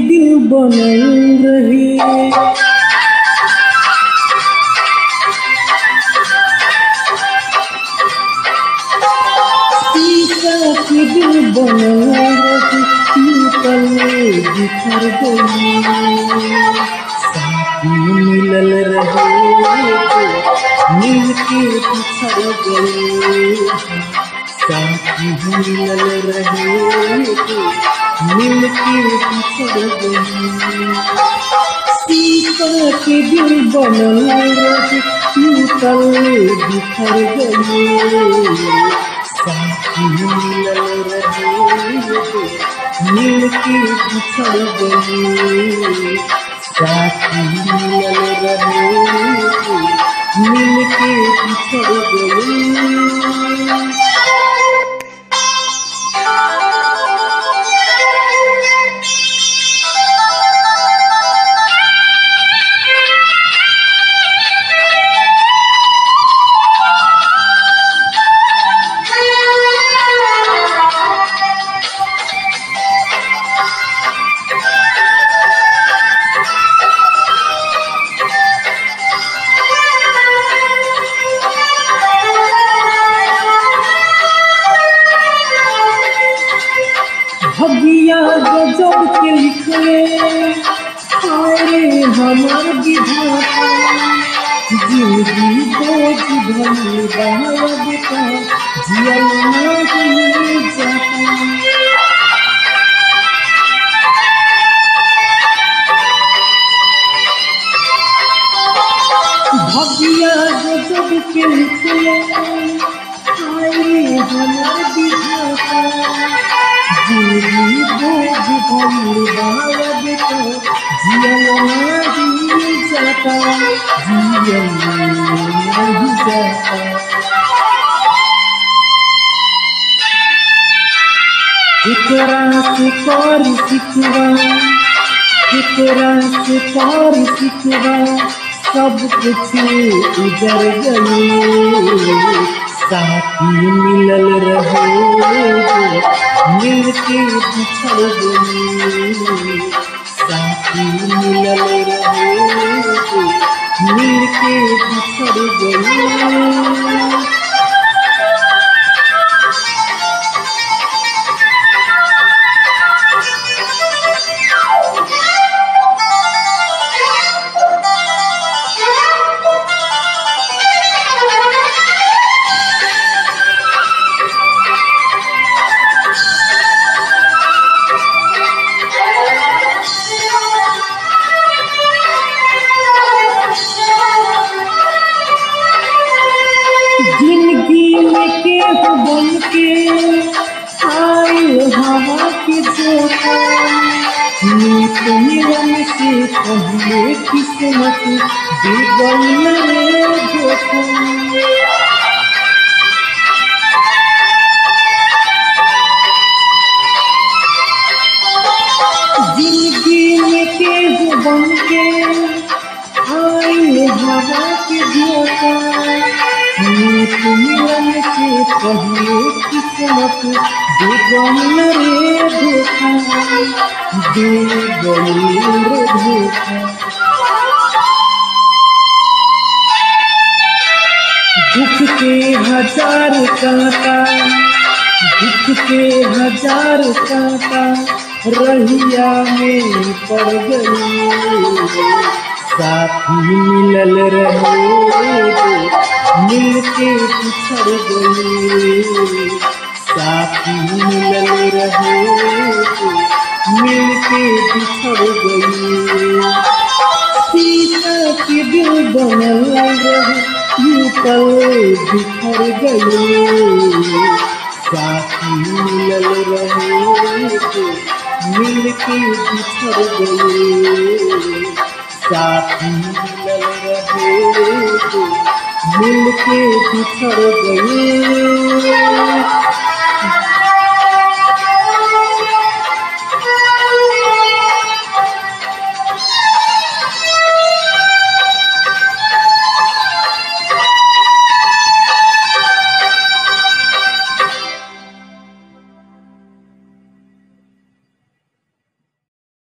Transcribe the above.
दिल बनल रहे शीशा के दिल बनल रहे टूटल बिखर गई साथी मिलल रहे मिल के बिछड़ गए साथी मिलल रहे मिल के बिछड़ गए शीशा के दिल बनल रहे टूटल बिखर गए साथी मिलल रहे मिल के बिछड़ गए साथी मिलल रहे मिल के बिछड़ गए भगिया गजब के लिखले हाय हमार विधाता जिंदगी बोझ भली बाब का जियल नहीं जाता भगिया गजब के लिखले हाय हमार विधाता जिंदगी बोझ भली बाब का जियल नहीं जाता जियल नहीं जाता केकरा से कर सिखवा केकरा से कर सिखवा सब कुछ उजर गए साथी मिलल रहे मिल के बिछड़ गए साथी मिलल रहे मिल के बिछड़ गए जिंदगी में के हो बन के आए हवा के झोंका नीत मिलन से पहले किस्मत बिगल रे धोखा जिंदगी में के हो बन के आए हवा के झोंका नीत मिलन से पहले किस्मत बेगम रे धोखा बेगम रे धोखा दुख के हजार कांटा दुख के हजार कांटा रहिया में पड़ गई साथी मिलल रहे मिल के बिछड़ गए साथी मिलल रहे मिल के बिछड़ गए सीता के दिल बनल रहे यूं पल बिखर गए साथी मिलल रहे मिल के बिछड़ गए साथी मिलल रहे मिल के बिछड़ गए